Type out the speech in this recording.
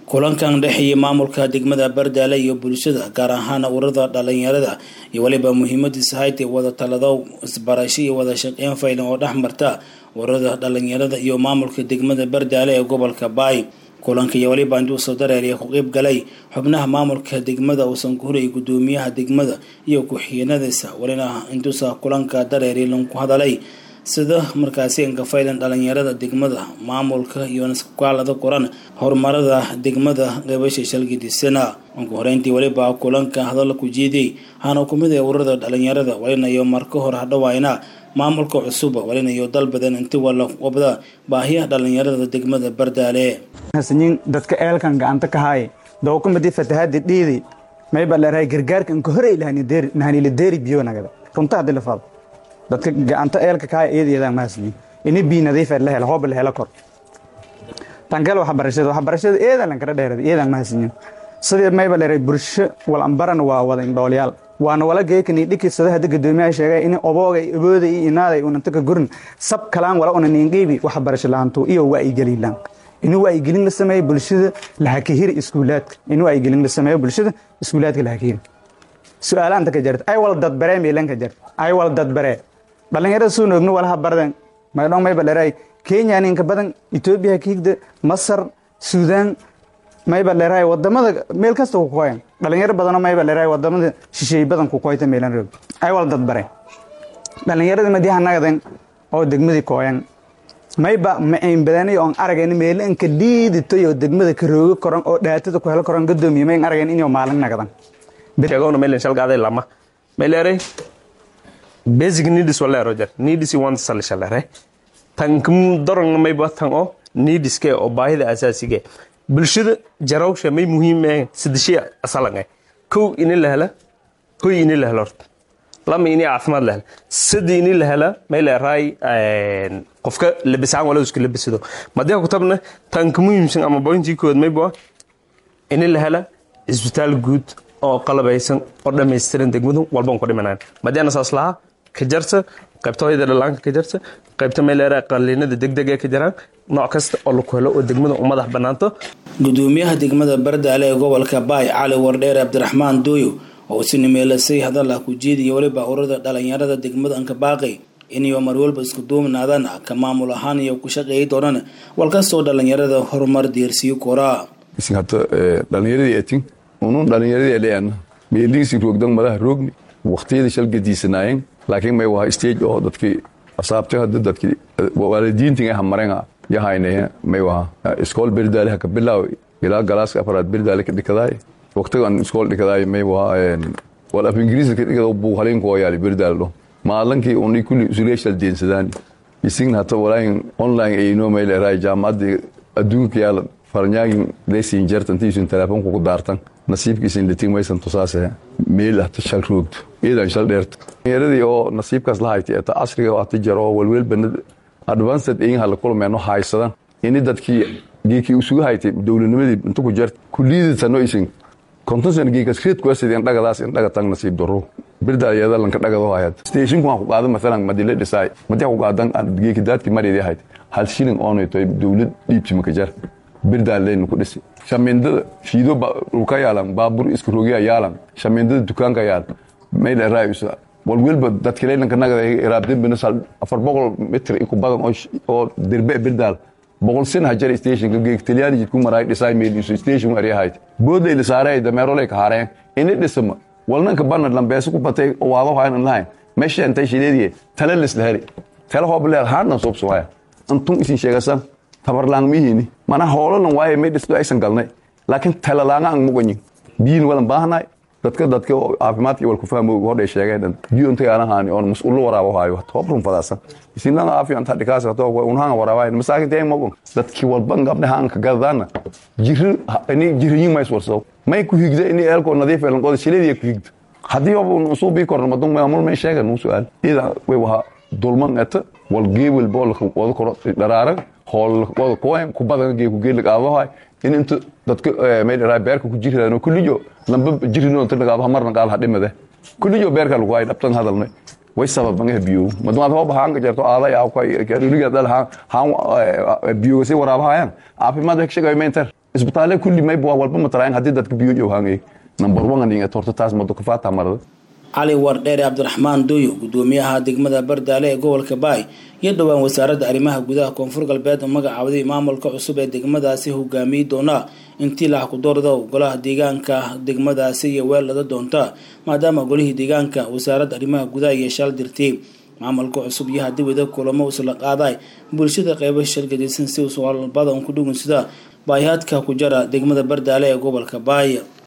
kulankan dhexeeyay maamulka degmada bardaale iyo bulshada gaar ahaan ururada dhalinyarada iyo weliba muhiimadiisa haytay wada talado isbarasho iyo wada shaqeyn faylan oo dhex marta ururada dhalinyarada iyo maamulka degmada bardaale ee gobolka baay kulanka iyo weliba intuusoo dareeriya ku qeyb galay xubnaha maamulka degmada uusan ku hurayay gudoomiyaha degmada iyo ku-xigeenadiisa welina intuusa kulanka dareeri lanku hadalay sida markaasi enkafaylan dhalinyarada degmada maamulka iyo naskaalada qoran horumarada degmada qeybasha shalgidisana ugu horeyntii weliba kulanka hadalla ku jiidiyey hana kumid ee ururada dhalinyarada walinayo marka hor hadhawayna maamulka cusub walinayo dal badan inti wala wabda baahiyaha dhalinyarada degmada bardaale hasanyin dadka eelkan gacanta ka haaye dookumadi fatahadi dhiidi mayba leerahay gargaarka inka hore nahanila deeri biyo nagada runta hadii la faado dadka gacanta eelka kaaya iyada iyadaan ma hasanyin ini bii nadiif la hela hooba la hela kor tankale waxbarashada waxbarashada eedan lankala dheerada iyadan ma hasanyin sidii mayba leeray bulsho wal ambaran waa wada indhoolyaal waana wala geekani dhiki sada hada gadoomiyaha sheegay in obooga abooda iyo inaaday unanta ka gurin sab kalaan wala una niinqiibi waxbarasho laantu iyo waa'igelilaan inuu wacyigelin la sameeyo bulshada lahakahiri iskuulaadka inuu wacyigelin la sameeyo bulshada iskuulaadka lahakahiri su-aalaanta ka jarta ay wal dadbaree meelan ka jarta ay wal dadbaree dhalinyarada suu noogno walaha barden maydhon mayba dheray kenya ninka badan etoobiya kiigda masar suudaan mayba dheray wadamada meel kasta ku koyan dhalinyaro badano mayba dheray wadamada shisheey badan ku koyta meelan roog ay wal dadbare dhalinyarada madiha nagaden oo degmadii kooyan mayba macayn badani oon aragayn meelo inka dhiiditoy oo degmada ka roogo koran oo dhaatada ku helo koran gadoomiye mayn aragayn inuu maalin nagadan sheegowna mailen shalgaaday lama maileeray basic needs waleero jar needs wants salishalere tankam dorong mayba tan o needske oo baahida asaasiga bulshada jarawsha may muhiim ee sidashiya asalanga kow ini la hela hoy ini la helo horta lama ini caafimaad la hela sadi ini la hela may leeraay qofka labisaan wala isku labisado madiha ku tabna tanka muhiimsan ama bointii kood mayba ini la hela isbitaal guud oo qalabaysan oo dhammaystiran degmadu walban ku dhimanaan madiana saas lahaa ka jarta qaybta hoyada dhalaanka ka jarta qaybta meeleera qaliinada degdeg ee ka jiraan nooc kasta oo laku helo oo degmada u madax banaanto gudoomiyaha degmada bardaale ee gobolka baay cali wardheer cabdiraxmaan dooyo oo si nimeelasay hadalla ku jiidiyo weliba ururada dhalinyarada degmada ankabaaqi inayo mar walba isku duubnaadaan ka maamul ahaan iyo ku shaqeeyi doonaan walkastoo dhalinyarada horumar deersiyo koraa dhalinyaradii etin unun dhalinyaradii leana meeliisi roogdan madaha roogni waqtiyada shalgadiisanaayeen laakiin may waa stage oo dadkii asaabtay hadda dadkii waalidiintin aha marenga yahaynaya may waa iskool berdaale haka bilaaw ilaa galaaska afaraad berdaale ka dhikadaay waqtigan iskool dhikadaay may waa wal af ingiriisi ka dhikada buu haleyn koo yaali berdaale dho maalankii uni kulli isuleeshal deensadaan isin hata walaayin online ayno may leeraay jaamacadda adduunka yaala farnyaagin leysin jartantiisun telefoonku ku daartan nasiibkiisin litin maysan tusaase meel hata shal roogto iidan shal dheerta yaradii oo nasiibkaas la haytay eta casriga hata jaro oo walweel banad advanced in hala kulmeeno haysadan ini dadkii geekii usugu haytay dowladnimadii inta ku jarta kuliyaditano isin kontonsan geekas reed kuasideen dhagadaas in dhagatang nasiib daro birdaayada lanka dhagado hayad stationku waan ku qaada masalan madile dhisaay madiha ku qaadan geeki daadki maridi hayt hal shilling oonayto dowlad dhiibti maka jar birdaaleynu ku dhisi shamindada shiido ka yaalan baabur iska rogiya yaalan shamindada dukaanka yaal mayda raayusa walwelba dadkilaylanka nagada iraabdembina afar boqol mitr iku badan oo dirbe birdaal boqol sin hajar stationka geeg talyaani jidku maraay dhisaay meeliisu station aryahayd boodlay lisaaray dameerolay ka hareen ini dhisama walnanka banad lambeesa ku batay waado haynan lahayn meesha intay shideediye tale lislaheri tale hoobleer haadnan soobsumaya antun isin sheegasan tabarlaangmihini mana hoolalan waaye may dhisto aysan galnay laakiin talalaanga ang muganyin biyin wadan baahnay dadka dadka caafimaadka wal ku fahmo hodhay sheegeen biyo inta aanahani oon mas'uul waraabo haayo tobrun fadaasan isinlanga aafiyan ta dhikaas to unhanga waraabayn masaakin tay magun dadki walban gabdhaha aan ka gadana jiri ini jiriyin mays warso may ku higda ini eelko nadiif eelan qod shileediya ku higda haddii oo soo bii korno madun maamul may sheegan nuu su'aal ida way waha dulman eta wal geewel bool wada koro dharaaran hool wada kuwayn ku badan gee ku geelig aabahay in inta dadka may dharaa beerka ku jiraan kulliyo lamba jirino inta nagaaba marna qaal hadhimade kulliyo beerka lagu ay dhabtan hadalnay way sababan ee biyo madmaad hoob haan ka jarto aaday aa ku riga dal haan haan biyo si waraabahayaan caafimaad ka shaqay meentar isbitaale kulli mayba walba mataraayan haddii dadka biyo joohaangay number one aninga torta taas mado kafaata marada cali wardheere cabdiraxmaan dooyo gudoomiyaha degmada bardaale ee gobolka baay iyo dhowaan wasaaradda arrimaha gudaha koonfur galbeed oo magacaawaday maamulka cusub ee degmadaasi hogaamiyi doona intii lax ku doorda golaha deegaanka degmadaasi iyo weellada doonta maadaama golihii deegaanka wasaaradda arrimaha gudaha iyo shal dirtay maamulka cusub iyo haddii wada kulamo isla qaaday bulshada qeybo shargadaysan si usuaalbadan ku dhugunsada baahiyaadka ku jara degmada bardaale ee gobolka baay